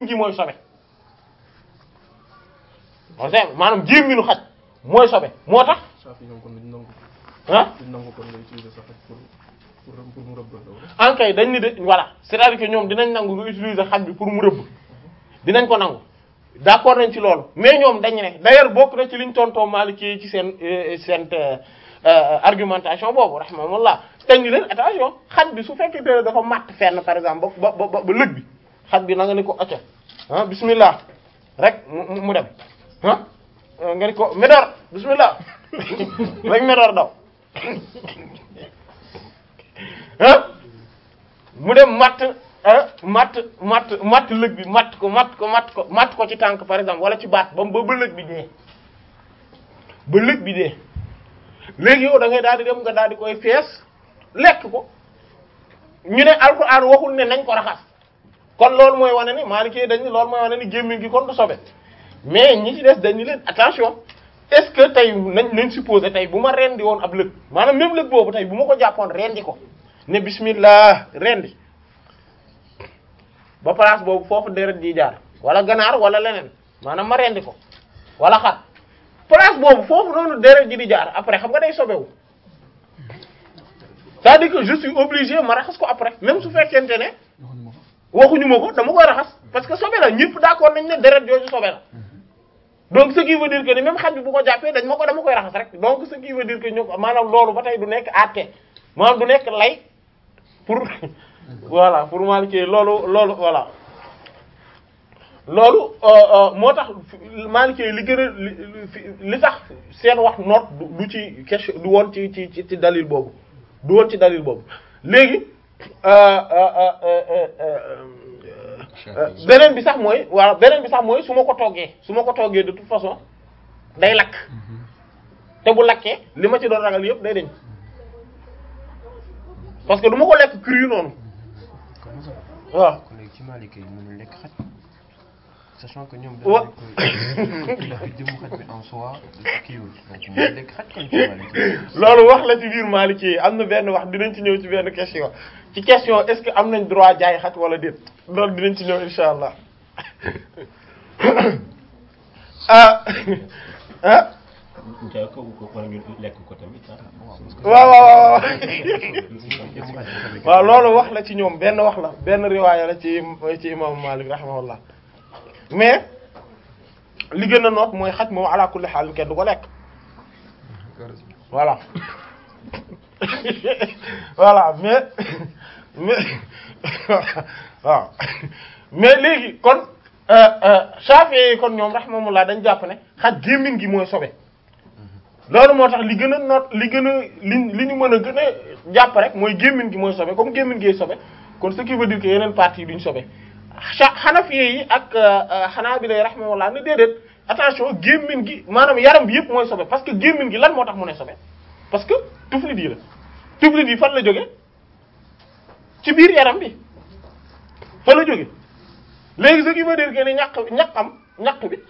gi mooy sobe on sait maanaam gémminu xaj mooy sobe moo tax Safi ñoom kon duñ nangu ah duñ nangu kon nga utiliser sa xaj pour pour pour mu rëbb la en kay dañ ni de voilà c'est-à-dire que ñoom dinañ nangu nga utiliser xaj bi pour mu rëbb dinañ ko nangu d'accord nañ ci loolu mais ñoom dañ ne d'ailleurs bokk na ci liñ tontoo Maliki ci seen euh, seen euh, euh, argumentation boobu rahimahullah dañ ni leen attention xaj bi su fekkee te dafa matt fenn par exemple ba ba ba ba lëg bi xaj bi na nga ni ko acca ah bismillah rek mu mu- mu dem ah nga ni ko Médor bismillah rek Médor daw ah mu dem matt ah matt matt matt lëg bi matt ko matt ko matt ko matt ko ci tànk par exemple wala ci baat ba ba ba lëg bi dee ba lëg bi dee léegi yow da ngay daal di dem nga daal di koy fees lekk ko ñu ne alxuraan waxul ne nañ ko raxas kon loolu mooy wane ni Maliki dañ ni loolu mooy wane ni gémmiñ gi kon du sobe mais ñi ci des dañu leen attention est-ce que tey nañ nañ supposé tey bu ma rendi woon ab lëg maanaam même lëg boobu tey bu ma ko jàppoon rendi ko ne bismillah rendi ba place boobu foofu deret di jaar wala ganaar wala leneen maanaam ma rendi ko wala xar place boobu foofu noonu deret ji di jaar après xam nga day sobewu c'est-à-dire que je suis obligé ma raxas ko après même su fekkente ne waxuñu ma ko dama koy raxas parce que sobe la ñëpp d'accord nañ ne deret jooju sobe la donc ce qui veut dire que ni même xaj bi bu ko jàppee dañ ma ko dama koy raxas rek donc ce qui veut dire que ñu maanaam loolu ba tey du nekk àtte maanaam du nekk lay pour voilà pour Maliki loolu loolu voilà loolu moo tax Maliki li gën a li li tax seen wax noot du du ci question du woon ci ci ci dalil boobu du woon ci dalil boobu léegi beneen bi sax mooy waaw beneen bi sax mooy su ma ko toggee su ma ko toggee de toute façon day lakk te bu lakkee li ma ci doon ragal yëpp day deñ parce que du ma ko lekk cru noonu waaw kon léegi ci Malika yi mënul lekk xaj sachant que ñoom Wa- dañu ko la jëmu xaj bi en soi kiiwul donc mënul lekk xaj kon ci Malika yi loolu wax la ci biir Maliki yi am na benn wax dinañ ci ñëw ci benn question ci question est-ce que am nañ droit jaay xaj wala déet loolu dinañ ci ñëw insha allah ah ah jaay ko ko wala ñu lekk ko tamit ah. waaw waaw waaw jëmu xaj bi tamit waaw loolu wax la ci ñoom benn wax la benn riwaaya la ci ci imam Malik rahimahullah mais li gën a noot mooy xaj moom ala kulli xaal kenn du ko lekk voilà voilà mais mais waaw mais léegi kon Shafi'i kon ñoom rahimahullah dañ jàpp ne xaj gémmiñ gi mooy sobe loolu moo tax li gën a noot li gën a li li ñu mën a gën a jàpp rek mooy gémmiñ gi mooy sobe comme gémmiñ gi sobe kon ce qui veut dire que yeneen parties yi duñ sobe xa Hanafi yi ak Hanabila rahimahullah ne déedéet attention gémmiñ gi maanaam yaram bi yëpp mooy sobe parce que gémmiñ gi lan moo tax mu ne sobe parce que tuflit yi la tuflit yi fan la jóge ci biir yaram bi fan la jóge léegi ce qui veut dire que ni ñaq ñaqam ñaq bi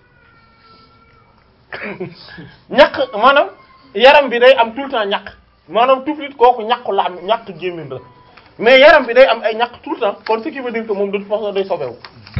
ñaq maanaam yaram bi day am tout le temps ñaq maanaam tuflit kooku ñaqu la am ñaq gémmiñ la mais yaram bi day am ay ñaq tout le temps kon ce qui veut dire que moom de toute façon day sobewu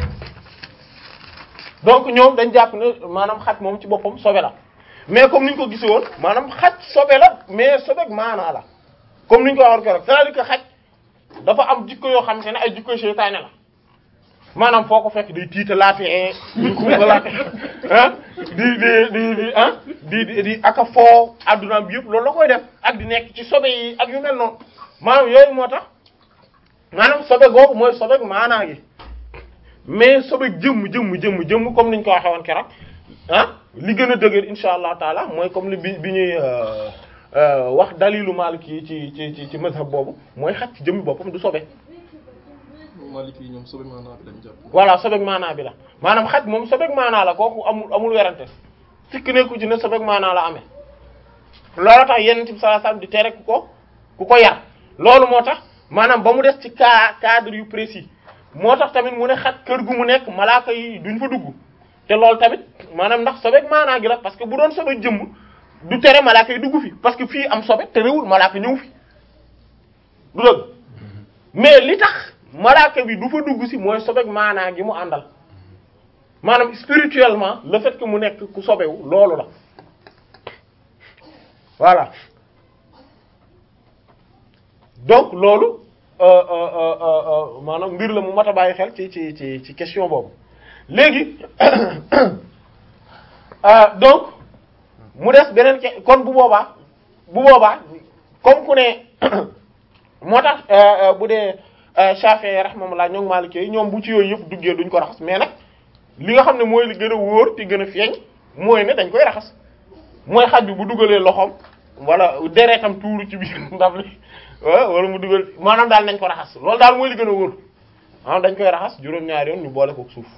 donc ñoom dañ jàpp ne maanaam xaj moom ci boppam sobe la mais comme ni ñu ko gisee woon maanaam xaj sobe la mais sobeek maanaa la comme ni ñu ko waxoon keroog c'est-à-dire que xaj dafa am jikko yoo xam te ne ay jikko seytaane la maanaam foo ko fekk day tiitalaatee di xumbalaate ah di di di di ah di di di aka foo adduna bi yëpp loolu la koy def ak di nekk ci sobe yi ak yu mel noonu maanaam yooyu moo tax maanaam sobe googu mooy sobe maanaa gi mais sobe jëmm jëmm jëmm jëmm comme niñ ko waxee woon keroog ah li gën a dëgër insha allah taala mooy comme li bi bi ñuy wax dalilu Maliki yi ci ci ci ci mazhab boobu mooy xaj ci jëmmi boppam du sobe Maliki yi ñoom sobe maanaa bi lañ jàpp. voilà sobeek maanaa bi la maanaam xaj moom sobeek maanaa la kooku amul amul werante sikk nekku ci ne sobeek maanaa la amee loolu tax yenn ci sallallahu alayhi wasallam di tere ku ko ku ko yar loolu moo tax maanaam ba mu des ci cas cadre yu précis moo tax tamit mu ne xaj kër gu mu nekk malaaka yi duñ fa dugg te loolu tamit maanaam ndax sobeek maanaa gi la parce que bu doon sobe jëmm du tere malaaka yi dugg fi parce que fii am sobe te réwul malaaka ñëw fi du dëgg mais li tax malaaka bi du fa dugg si mooy sobeek maanaa gi mu àndal maanaam spirituellement le fait que mu nekk ku sobewu loolu la voilà donc loolu euh, euh, euh, euh, maanaam mbir la mu mat a bàyyi xel ci ci ci ci question boobu léegi euh, donc mu des beneen ke kon bu boobaa bu boobaa comme ku ne moo tax euh, euh, bu dee Shafi'i rahimahullah ñoom Maliki yi ñoom bu ci yooyu yëpp duggee duñ ko raxas mais nag li nga xam ne mooy li gën a wóor te gën a feeñ mooy ne dañ koy raxas mooy xaj bi bu dugalee loxoom wala deretam tuuru ci biir ndab li wa- wala mu dugal maanaam daal nañ ko raxas loolu daal mooy li gën a wóor maanaam dañ koy raxas juróom-ñaari yoon ñu boole ko suuf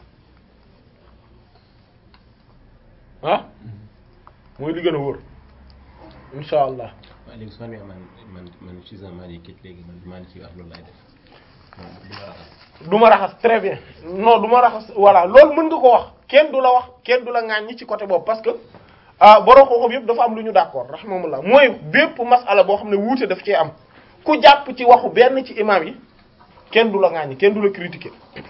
ah mooy li gën a wóor insha allah waaw léegi su ma nee man man man je suis un Maliki léegi man Maliki wax loolu laay def man du ma raxas. du ma raxas très bien non du ma raxas voilà loolu mën nga ko wax kenn du la wax kenn du la ŋaaññi ci côté boobu parce que ah borom xam-xam yëpp dafa am lu ñu d'accord rahimahumullah mooy bépp masala boo xam ne wuute daf cee am ku jàpp ci waxu benn ci imam yi kenn du la ŋaaññi kenn du la critiquer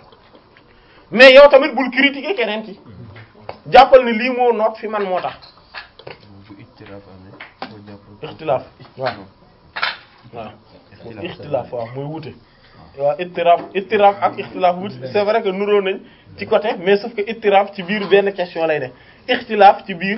mais yow tamit bul critiquer keneen ki jàppal ni lii moo noot fi man moo tax bu ittiraaf amee foo jàpp ixtilaaf waaw waaw ixtilaaf waaw mooy wuute waaw ittiraaf ittiraaf ak ixtilaaf wuute c'est vrai que nuroo nañ ci côté mais sauf que ittiraaf ci biir benn question lay ne ixtilaaf ci biir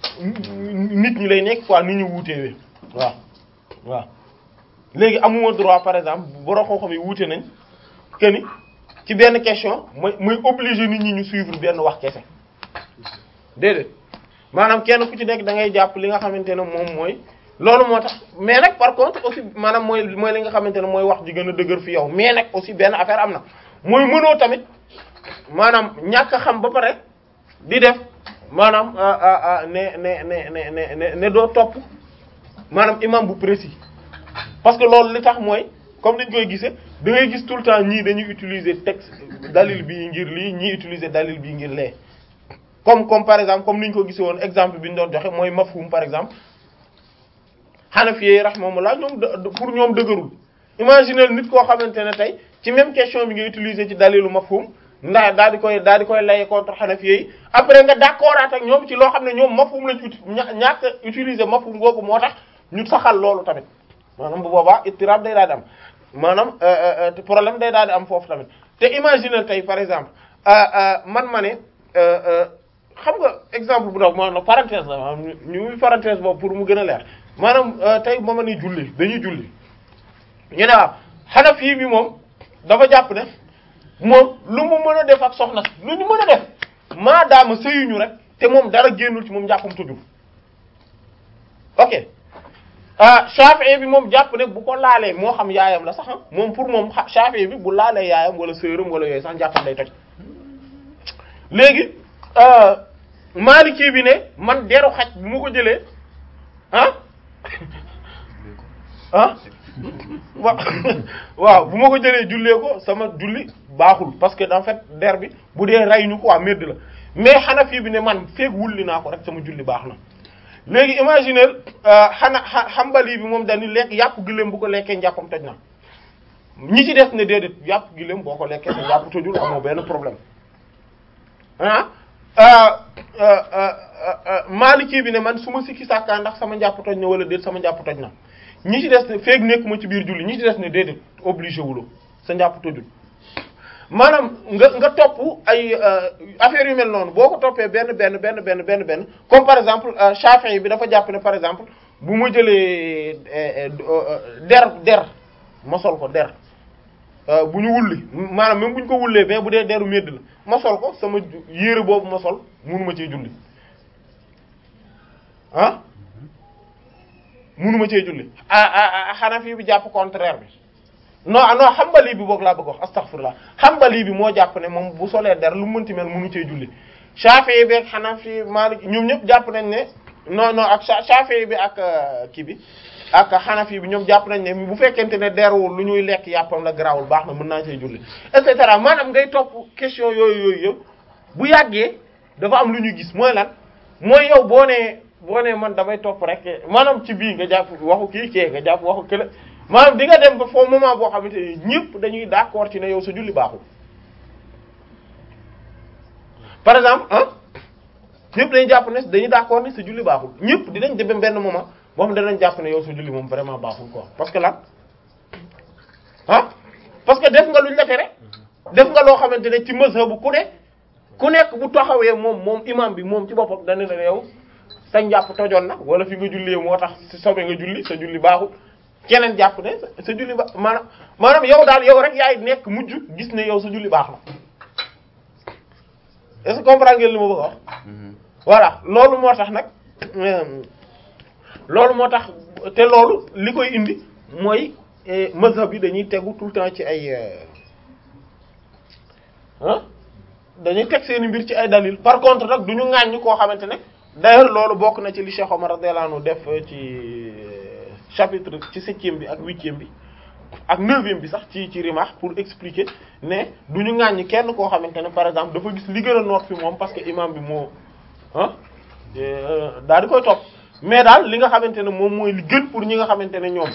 nit ñi lay nekk quoi ni ñu wuutewee waaw waaw léegi amuma droit par exemple borom xam-xam yi wuute nañ que ni ci benn question mooy mooy obligé nit ñi ñu suivre benn wax kese déedéet maanaam kenn ku ci nekk da ngay jàpp li nga xamante ne moom mooy loolu moo tax mais nag par contre aussi maanaam mooy mooy li nga xamante ne mooy wax ji gën a dëgër fi yow mais nag aussi benn affaire am na mooy mënoo tamit maanaam ñàkk a xam ba pare di def maanaam ah, ah, ah, ne ne ne ne ne ne ne doo topp maanaam imam bu précis parce que loolu li tax mooy comme dañ koy gisee da ngay gis tout le temps ñii dañuy utiliser texte dalil bii ngir lii ñii utiliser dalil bii ngir lee comme comme par exemple comme ni ñu ko gisee woon exemple bi ñu doon joxe mooy mafhum par exemple Hanafi rahimahumullah ñoom de- pour ñoom dëgërul imaginez nit koo xamante ne tey ci même question bi nga utiliser ci dalilu mafhum ndax daal di koy daal di koy laye contre Hanafi yi après nga d'accord ak ñoom ci loo xam ne ñoom mafhum lañ uti ña ñàkk a utiliser mafhum googu moo tax ñu saxal loolu tamit maanaam bu boobaa ittirab day daal di am maanaam euh, euh, euh, te problème day daal di am foofu tamit te imaginez tey par exemple euh, euh, man ma ne euh, euh, xam nga exemple bu ndaw maanaam parenthèse la maanaam ñu ñu parenthèse boobu pour mu gën a leer maanaam euh, tey ma ma ni julli dañuy julli ñu ne waaw Hanafi bi moom dafa jàpp ne moom lu mu mën a def ak soxna si lu ñu mën a def maadaama sëyuñu rek te moom dara génnul ci moom jàppam tujul ok ah Shafi'i bi moom jàpp ne bu ko laalee moo xam yaayam la sax ah moom pour moom xa- Shafi'i bi bu laalee yaayam wala sœuram wala yooyu sax jàppam day toj léegi euh, Maliki bi ne man deru xaj bu ma ko jëlee ah ah wa waaw bu ma ko jëlee jullee ko sama julli baaxul parce que en fait der bi bu dee rey ñu ko waa medd la mais Hanafi bi ne man feeg wulli naa ko rek sama julli baax na léegi imaginer xana Hanbali bi moom dañuy lekk yàpp gëléem bu ko lekkee njàppam toj na ñi ci des ne déedéet yàpp gëléem boo ko lekkee sa yàpp tojul amoo benn problème ah Maliki bi ne man su ma sikki sàkkaa ndax sama njàpp toj na wala déet sama njàpp toj na ñi ci des ne feeg nekkuma ci biir julli ñi ci des ne déedéet obligé wuloo sa njàpp tojul maanaam nga nga topp ay affaires yu mel noonu boo ko toppee benn benn benn benn benn benn comme par exemple Shafi'i bi dafa jàpp ne par exemple bu ma jëlee der der ma sol ko der bu ñu wulli maanaam même bu ñu ko wullee mais bu dee deru medd la ma sol ko sama yére boobu ma sol munuma cee julli ah munuma cee julli ah ah Hanafi bi jàpp contraire bi non non Hanbali bi boog laa bëgg wax astaghfirullah Hanbali bi moo jàpp ne moom bu solee der lu mu mënti mel munu cee julli Shafi'i bi ak Hanafi Maliki ñoom ñëpp jàpp nañ ne non non ak Shafi'i bi ak kii bi ak Hanafi bi ñoom jàpp nañ ne bu fekkente ne derwul lu ñuy lekk yàppam la garaawul baax na mën naa cee julli et cetera maanaam ngay topp question yooyu yooyu yëpp bu yàggee dafa am lu ñu gis mooy lan mooy yow boo nee boo nee man damay topp rek maanaam ci bii nga jàpp waxu kii kee nga jàpp waxu kële maanaam di nga dem ba foofu moment boo xamante ne ñëpp dañuy d'accord ci ne yow sa julli baaxul par exemple ah ñëpp dañuy jàpp ne dañuy d'accord ne sa julli baaxul ñëpp dinañ dem benn moment boo xam ne danañ jàpp ne yow sa julli moom vraiment baaxul quoi parce que lan ah parce que def nga luñ la tere def nga loo xamante ne ci mazhabu ku ne ku nekk bu taxawee moom moom imam bi moom ci boppam dana ne yow sa njàpp tojoon na wala fi nga jullee moo tax si sobe nga julli sa julli baaxul keneen jàpp ne sa sa julli ba maanaam maanaam yow daal yow rek yaay nekk mujj gis ne yow sa julli baax na est-ce que comprendre ngeen li ma bëgg a wax voilà loolu moo tax nag euh, loolu moo tax te loolu li koy indi mooy eh, mazhab yi dañuy tegu tout le temps ci ay ah dañuy teg seeni mbir ci ay dalil par contre nag du ñu ŋàññi koo xamante ne d'ailleurs loolu bokk na ci li Cheikh Omar radiyallahu anhu def ci chapitre ci septième bi ak huitième bi ak neuvième bi sax ci ci Rimah pour expliquer ne du ñu ŋàññi kenn koo xamante ne par exemple dafa gis li gën a noot fi moom parce que imam bi moo ah daal di koy topp mais daal li nga xamante ne moom mooy li gën pour ñi nga xamante ne ñoom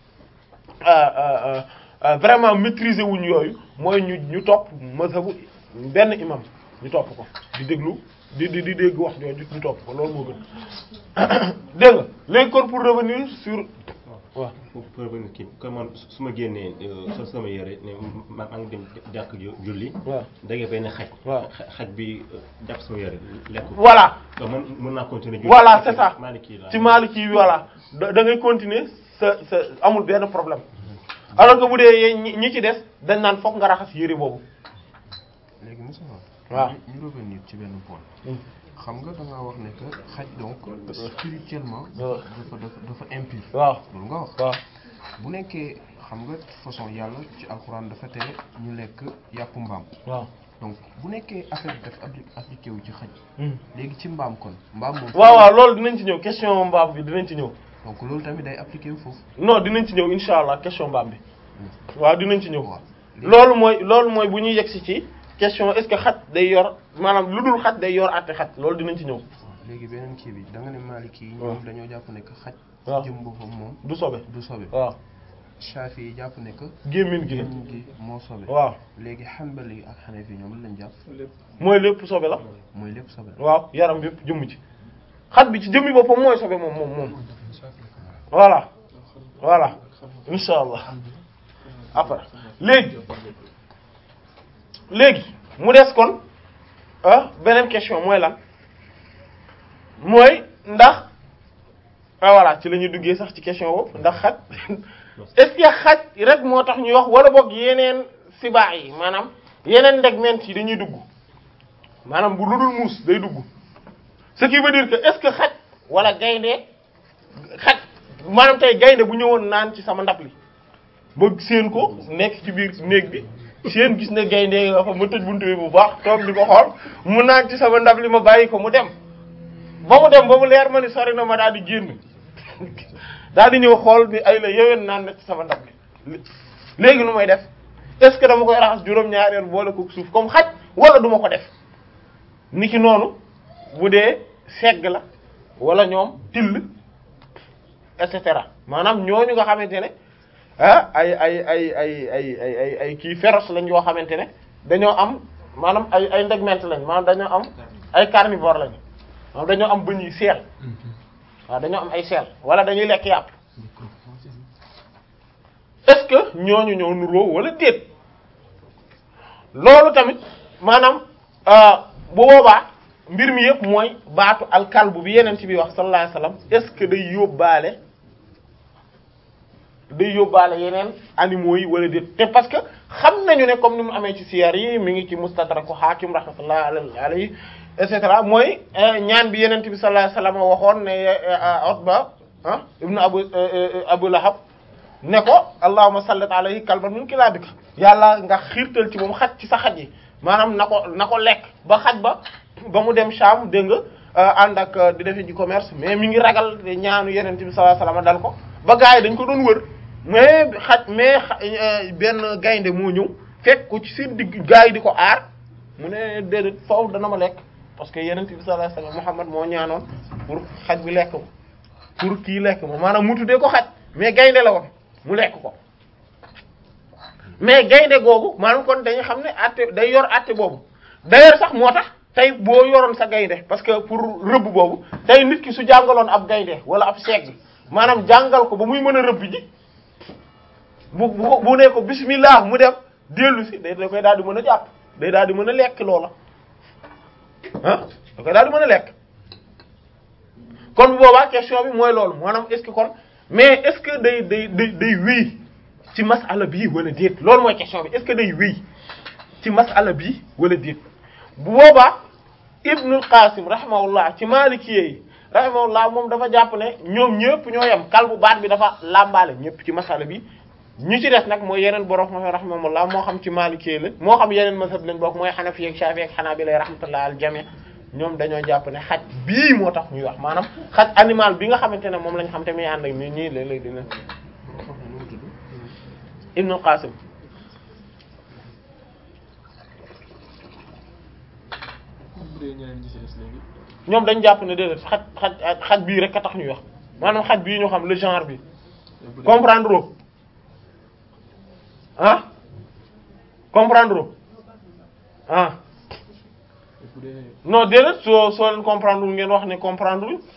vraiment maîtriser wuñ yooyu mooy ñu ñu topp mazhabu benn imam ñu topp ko di déglu di di di dégg wax jooju ñu topp ko loolu moo gën dégg nga léegi kon pour revenir sur waaw pour pour revenir kii comme man su ma génnee sol sama yére ne ma maa ngi dem jàkk ju- julli. waaw dégg benn xaj. waaw xa- xaj bi jàpp sama yére lekk ko. voilà donc man mën naa continuer. julli voilà c'est ça Maliki laa. ci Maliki yi voilà da da ngay continuer sa sa amul benn problème alors que bu dee ñi ñi ci des dañ naan fokk nga raxas yére boobu léegi Moussa waaw. ñu ñu revenir ci benn point Hmm. xam nga da ngaa wax ne que xaj donc spirituellement waaw. dafa dafa dafa impur waaw loolu nga wax waaw bu nekkee xam nga façon yàlla ci alxuraan dafa tere ñu lekk yàpp mbaam waaw donc bu nekkee affaire bi dafa appli- appliqué wu ci xaj Hmm. léegi ci mbaam kon mbaam moom waaw waaw loolu dinañ ci ñëw question mbaam bi dinañ ci ñëw donc loolu tamit day appliqué wu foofu non dinañ ci ñëw insha allah question mbaam bi waaw dinañ ci ñëw waaw loolu mooy loolu mooy bu ñuy yegsi ci question est-ce que xaj day yor maanaam lu dul xaj day yor àtte xaj loolu dinañ ci ñëw léegi beneen kii bi da nga ne Maliki yi waaw. ñoom dañoo jàpp ne que xaj waaw. jëm boppam moom du sobe du sobe waaw Shafi yi jàpp ne que gémmiñ gi gémmiñ gi moo sobe waaw léegi Hanbali ak Hanafi ñoom lan lañ jàpp lépp mooy lépp sobe la mooy lépp sobe la waaw yaram bi yëpp jëmm ci xaj bi ci jëmmi boppam mooy sobe moom moom moom voilà voilà insha allah après léegi léegi mu des kon ah beneen question mooy lan mooy ndax ah voilà ci la ñuy duggee sax ci question boobu ndax xaj est-ce que xaj rek moo tax ñuy wax wala boog yeneen sibaa yi maanaam yeneen ndegment yi dañuy dugg maanaam bu ludul muus day dugg ce qui veut dire que est-ce que xaj wala gaynde xaj maanaam tey gaynde bu ñëwoon naan ci sama ndab li ba seen ko nekk ci biir néeg bi seen gis ne gaynde nga fa ma tëj buntu bi bu baax toog di ko xool mu naan ci sama ndab li ma bàyyi ko mu dem ba mu dem ba mu leer ma ni sori na ma daal di génn daal di ñëw xool bi ay la yeween naan na ci sama ndab li léegi nu may def est-ce que dama koy raxas juróom-ñaari yoon boole ko suuf comme xaj wala duma ko def niki noonu bu dee segg la wala ñoom till et cetera maanaam ñooñu nga xamante ne ah ay ay ay ay ay ay ay ay kii féroce lañ yoo xamante ne dañoo am maanaam ay ay ndegment lañ maanaam dañoo am ay carnivore lañ maanaam dañoo am bëñ yi seel waaw dañoo am ay seel wala dañuy lekk yàpp est-ce que ñooñu ñoo nuroo wala déet loolu tamit maanaam bu boobaa mbir mi yëpp mooy baatu alkalbu bi yeneen ci bi wax sallallahu alayhi wasallam est-ce que day yóbbaale day yóbbaale yeneen animaux yi wala déet te parce que xam nañu ne comme ni mu amee ci siyar yi mi ngi ci mustadraku hakim rahmatullah alayhi et cetera mooy ñaan bi yeneen bi sallallahu alayhi wasallam waxoon ne Utba ah ibnu abu abu lahab ne ko allahumma sallit alayhi kalban min kilabika yàlla nga xiirtal ci moom xaj ci sa xaj yi maanaam na ko na ko lekk ba xaj ba ba mu dem Sham dégg nga ànd ak di defee ji commerce mais mi ngi ragal ñaanu yeneen bi sallallahu alayhi wasallam dal ko ba gars yi dañ ko doon wër mais xaj mais benn gaynde moo ñëw fekk ko ci seen digg gars yi di ko aar mu ne déedéet foofu dana ma lekk parce que yeneen bi sallallahu alayhi wasallam Muhammad moo ñaanoon pour xaj bi lekk ko pour kii lekk ma maanaam mu tuddee ko xaj mais gaynde la woon mu lekk ko mais gaynde googu maanaam kon dañu xam ne atte day yor atte boobu d'ailleurs sax moo tax tey boo yoroon sa gaynde parce que pour rëbb boobu tey nit ki su jàngaloon ab gaynde wala ab seeg maanaam jàngal ko ba muy mën a rëbb ji bu bu bu ne ko bismillah mu dem dellu si day da koy daal di mën a jàpp day daal di mën a lekk loola ah da koy daal di mën a lekk kon bu boobaa question bi mooy loolu maanaam est-ce que kon mais est-ce que day day day day wéy ci masala bii wala déet loolu mooy question bi est-ce que day wéy ci masala bii wala déet bu boobaa Ibnul Qasim rahimahullah ci Maliki yi rahimahullah moom dafa jàpp ne ñoom ñëpp ñoo yem kalbu baat bi dafa làmbaale ñëpp ci masala bi ñu ci des nag mooy yeneen borom xam rahimahullah moo xam ci Maliki yi la moo xam yeneen mazhab lañ bokk mooy Hanafi ak Shafi'i ak Hanabila rahmatullah al jami ñoom dañoo jàpp ne xaj bii moo tax ñuy wax maanaam xaj animal bi nga xamante ne moom lañ xam te muy ànd ak nit ñi léeg-léeg dina Ibnul Qasim bu dee ñeneen ñi ci des léegi. ñoom dañ jàpp ne déedéet xaj xaj xaj bii rek a tax ñuy wax maanaam xaj bii ñu xam le genre bi bu dee comprendre o ah comprendre o ah bu dee non déedéet soo soo leen comprendre wul ngeen wax ne comprendre wul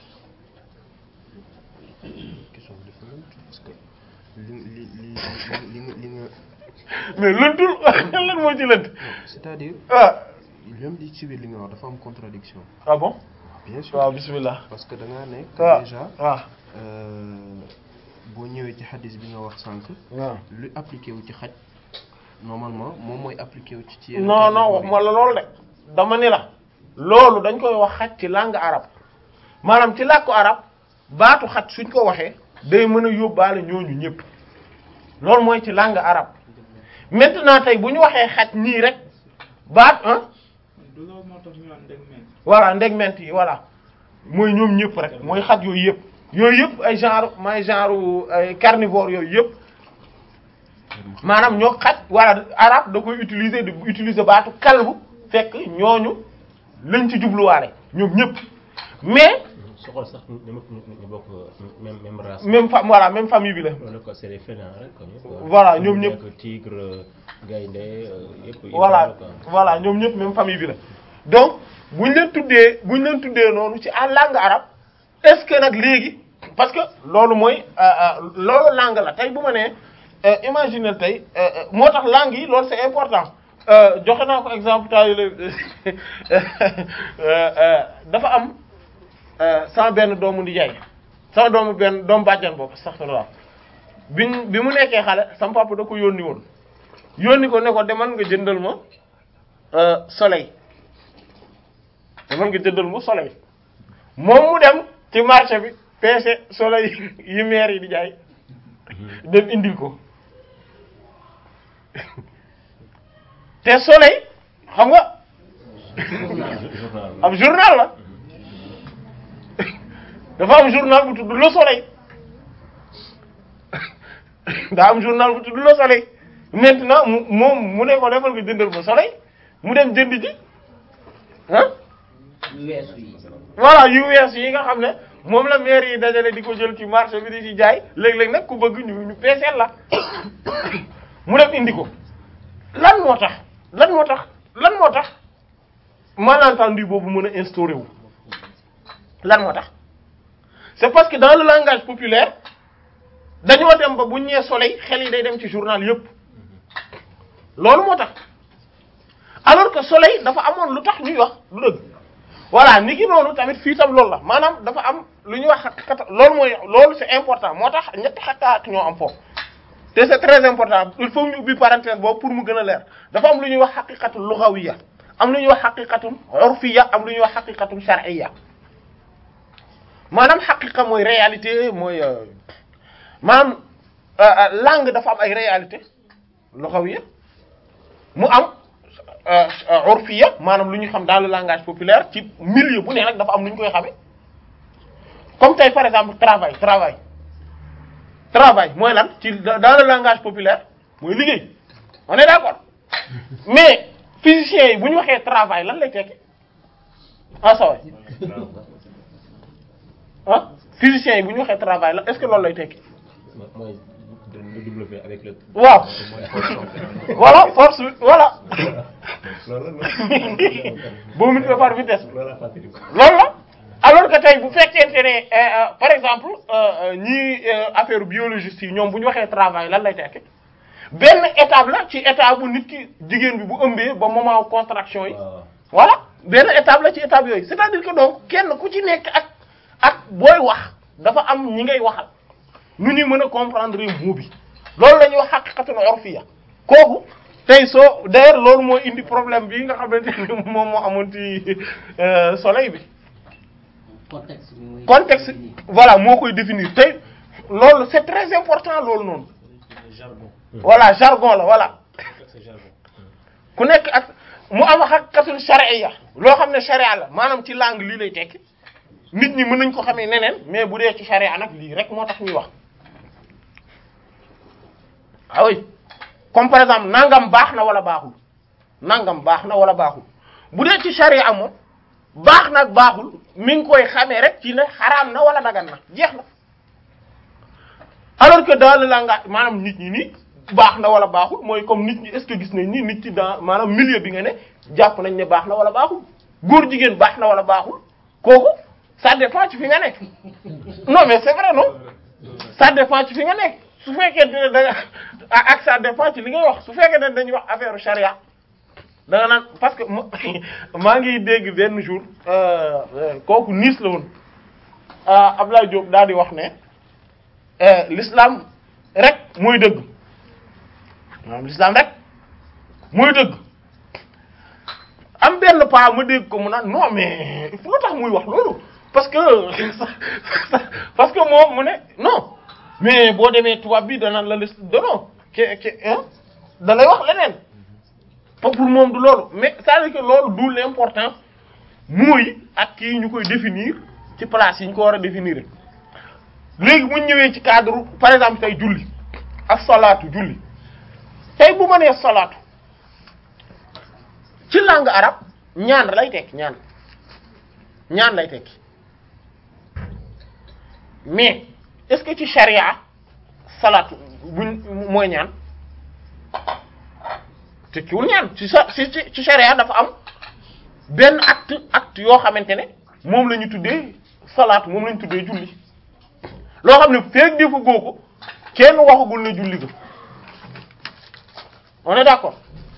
question bi dafa lënt parce que li li li li nga li nga mais lëntul lan moo ci lënt non c'est-à-dire ah même li ci biir li nga wax dafa am contradiction ah bon bien sûr waaw bismillah parce que da ngaa nekk waaw déjà waaw euh, boo ñëwee ci xadis bi nga wax sànq waaw lu appliqué wu ci xaj normalement moom mooy appliqué wu ci ci yeneen non non catégorie. waxuma la loolu de dama ni la loolu dañ koy wax xaj ci langue arabe maanaam ci làkku arabe baatu xaj suñ ko waxee day mën a yóbbaale ñooñu ñëpp loolu mooy ci langue arabe maintenant tey bu ñu waxee xaj nii rek baat ah du loolu moo tax ñu naan ndegmeent voilà ndegment yi voilà mooy ñoom ñëpp rek mooy xaj yooyu yëpp yooyu yëpp ay genre may genre ay carnivore yooyu yëpp maanaam ñoo xaj voilà arabe da koy utiliser di utiliser baatu kalbu fekk ñooñu lañ ci jubluwaale ñoom ñëpp mais soxal sax ñu ñu ñu bokk même même race. même fa voilà même famille bi la wala ko c'est des félins rek comme ñëpp. quoi. Voilà, ñoom ñëpp. nekk tigre gaynde euh, yëpp. yëpp voilà quoi. voilà ñoom ñëpp même famille bi la donc buñ leen tuddee buñ leen tuddee noonu ci en langue arabe est-ce que nag léegi parce que loolu mooy euh, euh, loolu langue la tey bu ma nee euh, imaginer tey euh, euh, moo tax langue yi loolu c'est important Euh, joxe naa ko exemple temps yii dafa am euh, sama benn doomu nijaay sama doomu benn doomu bàjjan boobu astaghfirullah biñ bi mu nekkee xale sama papa da ko yónni woon yónni ko ne ko demal nga jëndal ma euh, soleil demal nga jëndal ma soleil moom mu dem ci marché bi peese soleil yi maire yi di jaay dem indil ko te soleil xam nga journal ab journal la dafa am journal bu tudd Le Soleil daa am journal bu tudd Le Soleil maintenant mu moom mu ne ko defal nga jëndal ma Soleil mu dem jënd ji ah voilà yu wees yi nga xam ne moom la maire yi dajale di ko jël ci marché bi di ci jaay léeg-léeg nag ku bëgg ñu ñu peeseel la mu dem indi ko lan moo tax lan moo tax lan moo tax malentendu boobu mën a instauré wu lan moo tax c'est parce que dans le langage populaire dañoo dem ba bu ñu nee soleil xel yi day dem ci journal yëpp loolu moo tax alors que soleil dafa amoon lu tax ñuy wax lu dëgg voilà ni ki noonu tamit fii tam loolu la maanaam dafa am lu ñuy wax xaqiqata loolu mooy loolu c'est important moo tax ñetti xaqaat ñoo am foofu te c'est très important il faut ñu ubbi parenthèse boobu pour mu gën a leer dafa am lu ñuy wax xaqiqatul lughawiyya am lu ñuy wax xaqiqatum urfiyya am lu ñuy wax xaqiqatum shar'iyya maanaam xaqiqa mooy réalité mooy euh, maanaam euh, euh, langue dafa am ay réalité lughawiyya mu am euh, euh, urfiyya maanaam lu ñu xam dans le langage populaire ci milieu bu ne nag dafa am lu ñu koy xamee comme tey par exemple travail travail travail mooy lan ci dans le langage populaire mooy liggéey on est d'accord mais physiciens yi bu ñu waxee travail lan lay tekki ah ça va ah physiciens yi bu ñu waxee travail lan est-ce que loolu lay tekki mooy du W avec le. waaw voilà force bi voilà loolu la boo multiplié par vitesse bi loolu la fàttali ko. loolu la alors que tey bu fekkente ne euh, euh, par exemple euh, ñii affaire biologiste yi ñoom bu ñu waxee travail lan lay tekki benn étape la ci étape bu nit ki jigéen bi bu ëmbee ba moment contraction yi waaw voilà benn étape la ci étape yooyu c'est-à-dire que donc kenn ku ci nekk ak ak booy wax dafa am ñi ngay waxal nu ñuy mën a comprendre mot bi loolu la ñuy wax haqiqatul urfiyya kooku tey soo d'ailleurs loolu moo indi problème bi nga xamante ni moom moo amoon ci euh, soleil bi contexte bi muy contexte voilà moo koy définir tey loolu c'est très important loolu noonu jargon voilà jargon la voilà c'est jargon ku nekk ak mu am haqiqatul shar'iyya loo xam ne sharia la maanaam ci langue lii lay tekki nit ñi mën nañ ko xamee neneen mais bu dee ci sharia nag lii rek moo tax ñuy wax ah oui comme par exemple nangam baax na wala baaxul nangam baax na wala baaxul bu dee ci sharia moom baax na ak baaxul mi ngi koy xamee rek ci ne xaraam na wala dagan na jeex na alors que dans le langage maanaam nit ñi nii baax na wala baaxul mooy comme nit ñi est-ce que gis nañ ni nit ci dans maanaam milieu bi nga ne jàpp nañ ne baax na wala baaxul góor jigéen baax na wala baaxul kooku ça dépend ci fi nga nekk non mais c'est vrai non ça dépend ci fi nga nekk su fekkee ne da nga ah, ak ça dépend ci li ngay wax su fekkee ne dañuy wax affaire charia da nga naan parce que ma maa ngi dégg benn jour euh, euh, kooku Nice la woon ah Abdoulaye Diop daal di wax ne euh, l'islam rek mooy dëgg maanaam l'islam rek mooy dëgg am benn pas ma dégg ko mu naan non mais fu tax muy wax loolu parce que parce que moom mu ne non mais boo demee tubaab bi danaan la lis donon ke ke hein da lay wax leneen pour pour moom du loolu mais c'est-à-dire que loolu du l'important mooy ak kii ñu koy définir ci place yi ñu ko war a définir léegi bu ñu ñëwee ci cadre par exemple tey julli ak salaatu julli tey bu ma nee salaatu ci langue arabe ñaan lay tekki ñaan ñaan lay tekki mais est-ce que ci charia salaatu buñ mooy ñaan tekkiwul ñaan ci sa ci ci ci charia dafa am benn acte acte yoo xamante ne moom la ñu tuddee salaatu moom la ñu tuddee julli loo xam ne feeg defu goo ko kenn waxagul ne julli ga on est d'accord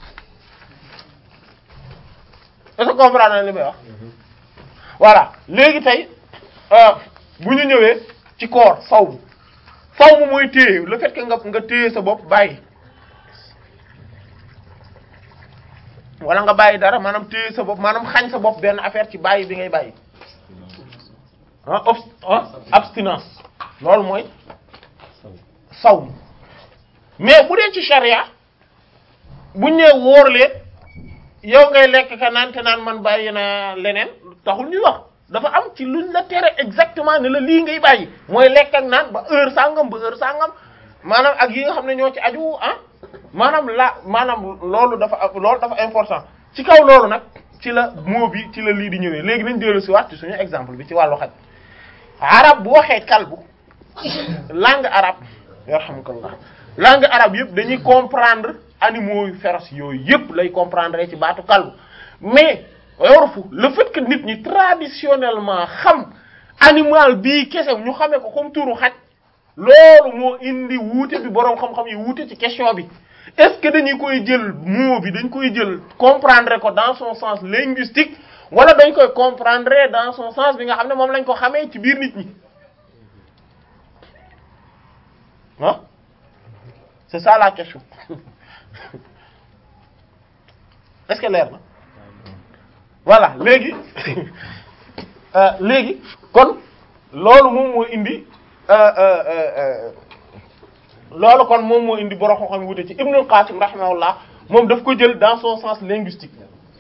est-ce que comprendre na li may wax voilà léegi tey euh, bu ñu ñëwee ci koor sawmu sawmu mooy téye le fait que nga nga téye sa bopp bàyyi wala nga bàyyi dara maanaam téye sa bopp maanaam xañ sa bopp benn affaire ci bàyyi bi ngay bàyyi ah obs ah abstinence loolu mooy sawmu mais bu dee ci charia buñ nee wóor leen yow ngay lekk ka naan te naan man bàyyi na leneen taxul ñuy wax dafa am ci luñ la tere exactement ne la lii ngay bàyyi mooy lekk ak naan ba heure sangam ba heure sangam maanaam ak yi nga xam ne ñoo ci aju ah maanaam la maanaam loolu dafa loolu dafa important ci kaw loolu nag ci la mot bi ci la lii di ñëwee léegi nañ dellu si waat ci suñu exemple bi ci wàllu xaj arab bu waxee kalbu langue arabe yarhamukallah langue arabe yëpp dañuy comprendre animaux yu féroces yooyu yëpp lay comprendre ci baatu kalbu mais yorfu le fait que nit ñi traditionnellement xam animal bii kese ñu xamee ko comme turu xaj loolu moo indi wuute bi boroom xam-xam yi wuute ci question bi est-ce que dañuy koy jël mot bi dañ koy jël comprendre ko dans son sens linguistique wala dañ koy comprendre dans son sens bi nga xam ne moom lañ ko xamee ci biir nit ñi ah c'est ça la question est-ce que leer na voilà léegi euh, léegi kon loolu moom moo indi euh, euh, euh, loolu kon moom moo indi borom xam-xam wute ci Ibnul Qasim rahimahullah moom daf ko jël dans son sens linguistique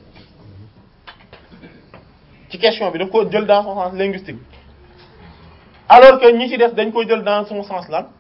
ci question bi daf ko jël dans son sens linguistique alors que ñi ci def dañ ko jël dans son sens lan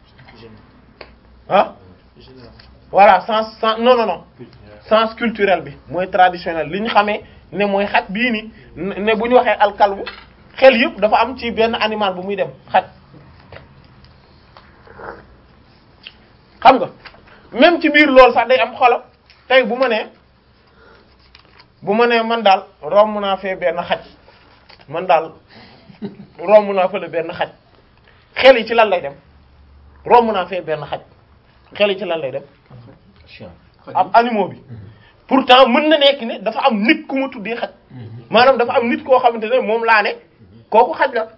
ah voilà sens sens non non non sens culturel bi mooy traditionnel li ñu xamee ne mooy xaj bii ni ne bu ñu waxee alkalbu xel yëpp dafa am ci benn animal bu muy dem xaj xam nga même ci biir loolu sax day am xolam tey bu ma nee bu ma nee man daal romb naa fee benn xaj man daal romb naa fële benn xaj xel yi ci lan lay dem romb naa fee benn xaj xel yi ci lan lay dem chien am animaux bi pourtant mën na nekk ne dafa am nit ku ma tuddee xaj maanaam dafa am nit koo xamante ne moom laa ne kooku xaj la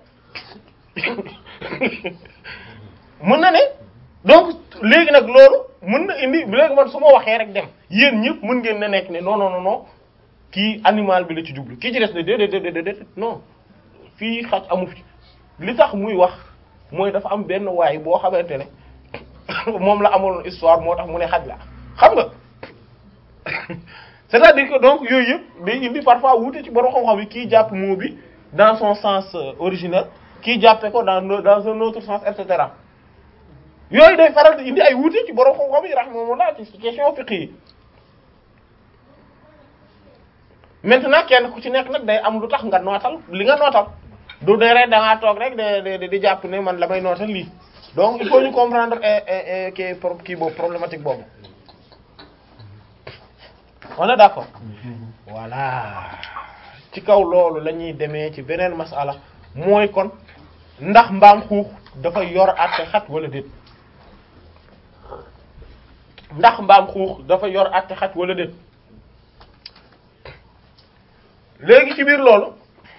mën na ne donc léegi nag loolu mën na indi léegi man su ma waxee rek dem yéen ñëpp mën ngeen na nekk ne non non non non kii animal bi la ci jublu kii ci des ne déedéet déedéet déedéet non fii xaj amu fi li tax muy wax mooy dafa am benn waay boo xamante ne moom la amoon histoire moo tax mu ne xaj la xam nga c'est-à-dire que donc yooyu yëpp day indi parfois wuute ci borom xam-xam yi kii jàpp mot bi dans son sens euh, originel kii jàppe ko dans le- dans un autre sens et cetera yooyu day faral di indi ay wuute ci borom xam-xam yi rahimahumullah ci question fiqh yi maintenant kenn ku ci nekk nag day am lu tax nga nootal li nga nootal du dee rek da ngaa toog rek de de di jàpp ne man la may nootal lii donc il faut ñu comprendre eh, eh, eh, kii pro- kii boobu problématique boobu on est d'accord voilà ci kaw loolu la ñuy demee ci beneen masala mooy kon ndax mbaam xuux dafa yor àtte xaj wala déet ndax mbaam xuux dafa yor àtte xaj wala déet léegi ci biir loolu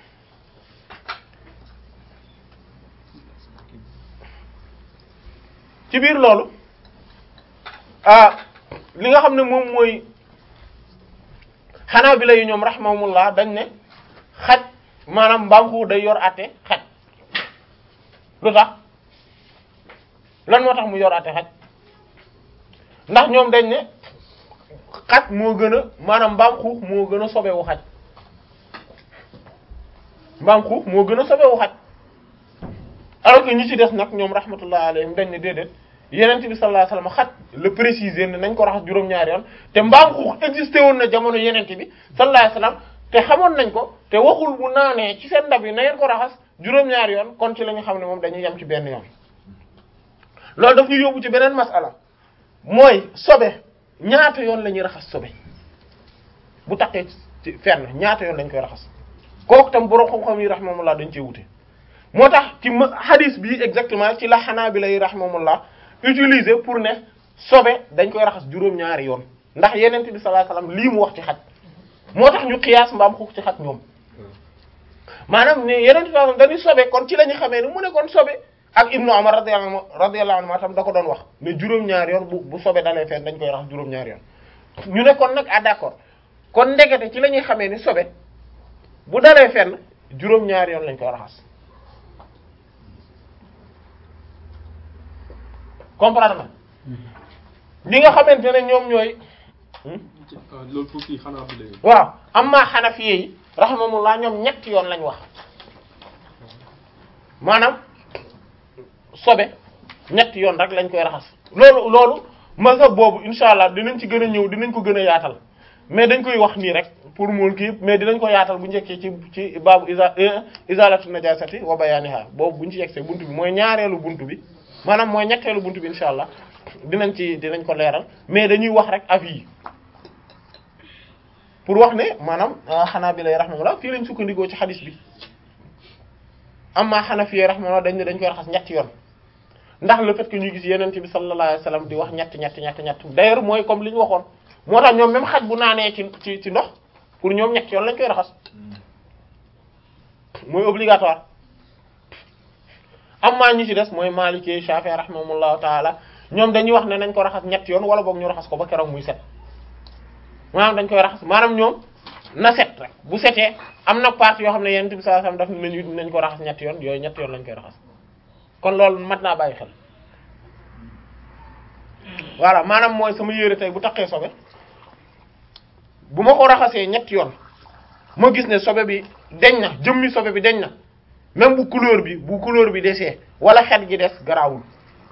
ci biir loolu ah li nga xam ne moom mooy xanaa bi la yu ñoom rahimahumullah dañ ne xaj maanaam mbaam xuux day yor àtte xaj lu tax lan moo tax mu yor àtte xaj ndax ñoom dañ ne xaj moo gën a maanaam mbaam xuux moo gën a sobewu xaj mbaam xuux moo gën a sobewu xaj alors que ñi ci des nag ñoom rahmatullah alayhim dañ ne déedéet yenent bi sallallahu alayhi wasallam xaj le préciser ne nañ ko raxas juróom-ñaari yoon te mbaam xuux existé woon na jamono yenent bi sallallahu alayhi wasallam te xamoon nañ ko te waxul bu naanee ci seen ndab yi na ngeen ko raxas juróom-ñaari yoon kon ci la ñu xam ne moom dañuy yem ci benn yoon loolu daf ñu yóbbu ci beneen masala mooy sobe ñaata yoon la ñuy raxas sobe bu taqee ci fenn ñaata yoon lañ koy raxas kooku tam borom xam-xam yi rahimahumullah dañ cee wute moo tax ci ma hadis bi exactement ci la Hanabila yi rahimahumullah utiliser pour ne sobe dañ koy raxas juróom-ñaari yoon ndax yenent bi sallallahu alayhi wasallam lii mu wax ci xaj moo tax ñu xiyaas mbaam xuux ci xaj ñoom maanaam ne yenent bi sallallahu alayhi wasallam dañuy sobe kon ci la ñu xamee ne mu ne kon sobe ak Ibnu Umar radiyallahu anhu radiyallahu anhu tam da ko doon wax ne juróom-ñaari yoon bu bu sobe dalee fenn dañ koy raxas juróom-ñaari yoon ñu ne kon nag ah d'accord kon ndekete ci la ñuy xamee ni sobe bu dalee fenn juróom-ñaari yoon lañ koy raxas comprendre na li nga xamante ne ñoom ñooy ah loolu pour kii xanaa bi lay. waaw amma xanafiye yi rahimahumullah ñoom ñetti yoon lañ wax maanaam sobe ñetti yoon rek lañ koy raxas loolu loolu mazhab boobu insha allah dinañ ci gën a ñëw dinañ ko gën a yaatal mais dañ koy wax nii rek pour mool kii mais dinañ ko yaatal bu njëkkee ci ci baabu isa izalatu najasati wa bayaniha boobu buñ ci yegsee buntu bi mooy ñaareelu buntu bi maanaam mooy ñetteelu buntu bi insha allah dinañ ci dinañ ko leeral mais dañuy wax rek avis yi pour wax ne maanaam xanaa bi lay rahmatullah fii lañ sukkandikoo ci xadis bi amma xanafi rahmatullah dañ ne dañ koy raxas ñetti yoon ndax le fait que ñu gis yeneen bi sallallahu alayhi wasallam di wax ñett ñett ñett ñett d'ailleurs mooy comme li ñu waxoon moo tax ñoom même xaj bu naanee ci ci ci ndox pour ñoom ñett yoon lañ koy raxas mooy obligatoire amma ñi ci des mooy Maliki Shafi'i rahimahumullahu taala ñoom dañuy wax ne nañ ko raxas ñett yoon wala boog ñu raxas ko ba keroog muy set maanaam dañ koy raxas maanaam ñoom na set rek bu setee am na partie yoo xam ne yeneen bi sallallahu alayhi wasallam daf nañu nañ ko raxas ñett yoon yooyu ñett yoon lañ koy raxas kon loolu mat naa bàyyi xel voilà maanaam mooy sama yére tey bu taqee sobe bu ma ko raxasee ñetti yoon ma gis ne sobe bi deñ na jëmmi sobe bi deñ na même bu couleur bi bu couleur bi desee wala xet gi des garaawul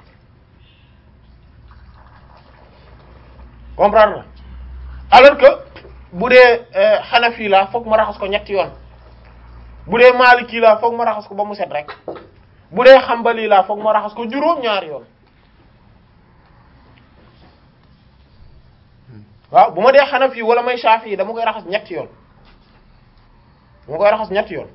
comprendre na alors que bu dee Hanafi la fokk ma raxas ko ñetti yoon bu dee Maliki la fokk ma raxas ko ba mu set rek bu dee Hanbali la fokk ma raxas ko juróom ñaari yoon waaw bu ma dee Hanafi wala may Shafi'i dama koy raxas ñetti yoon dama koy raxas ñetti yoon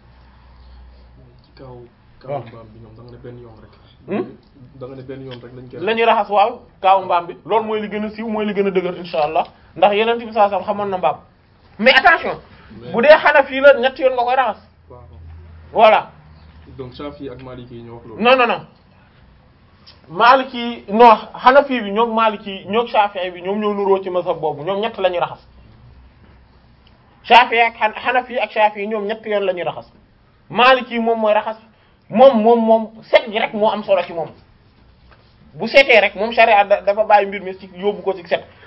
ci kaw waaw. kaw mbaam bi ñoom da nga ne benn yoon rek Hmm? da nga ne benn yoon rek lañ koy la ñuy raxas waaw kaawu mbaam bi loolu mooy li gën a siiw mooy li gën a dëgër insha allah ndax yeneen bi saa sam xamoon na mbaam mais attention bu dee Hanafi la ñetti yoon nga koy raxas waaw voilà donc Shafi ak Maliki yi ñoo wax loolu non non non Maliki non Hanafi bi ñoom Maliki ñoom Shafi'i bi ñoom ñoo nuroo ci mazhab boobu ñoom ñett la ñuy raxas Shafi'i ak Han- Hanafi ak Shafi'i ñoom ñett yoon la ñuy raxas Maliki moom mooy raxas moom moom moom set gi rek moo am solo ci moom bu setee rek moom sharia da- dafa bàyyi mbir mi ci yóbbu ko ci set